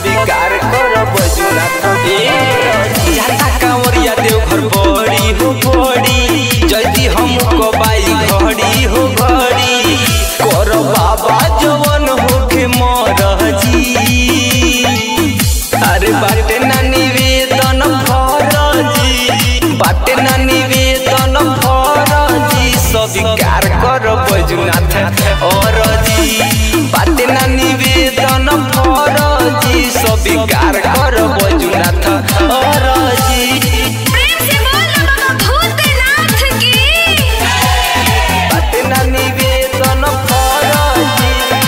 स्वीकार कर बजुनाथ ए जाता कांवरिया देव घर बड़ी हो बड़ी जल्दी हम कबाई घड़ी हो घड़ी कर बाबा जवन होके मरजी अरे बाटे ना निवेदन फरजी बाटे ना निवेदन फरजी स्वीकार कर बजुनाथ और जी बाटे ना निवेदन फरजी स्वीकार कर बजुनाथ और जी प्रेम से बोल बाबा भूतनाथ की बाटे ना निवेदन फरजी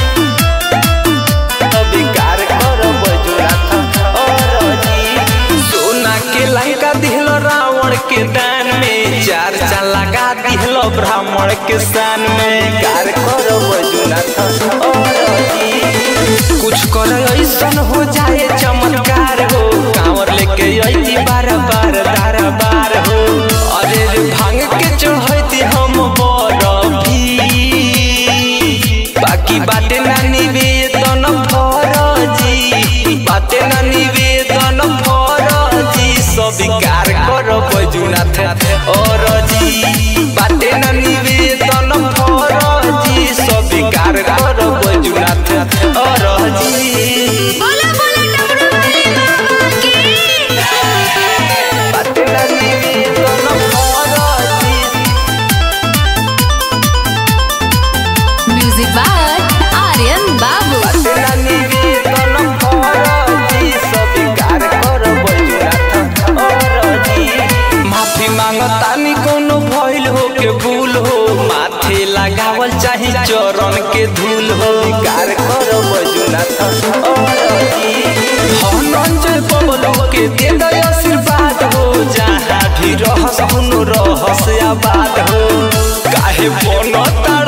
स्वीकार कर बजुनाथ और जी सोना के लंका दिहल रावण के दान में चार चाल लगा दिहल ब्राह्मण के स्थान में कार कर बजुनाथ और जी कुछ कर ऐसन हो जाए चमत्कार हो कांवर लेके अइती बार बार दार बार हो अरे रे भांग के चढ़ैती हम बरफी बाकी बाटे ना निवेदन फरजी बाटे ना निवेदन फरजी स्वीकार कर बजुनाथ और जी बाटे ना निवेदन फरजी स्वीकार कर बजुनाथ और जी बोला बोला डमरू वाले बाबा की बाटे ना निवेदन फरजी म्यूजिक बाय आर्यन बाबू बाटे ना निवेदन फरजी स्वीकार कर बजुनाथ और जी माफी मांगतानी कोनो भइल हो के भूल हो माथे लगावल चाही चरण के धूल हो कार कर बजुनाथ और जी हनंजय बबलू के दे दे आशीर्वाद हो जहाँ भी रहस हुनु रहस आबाद हो काहे बनता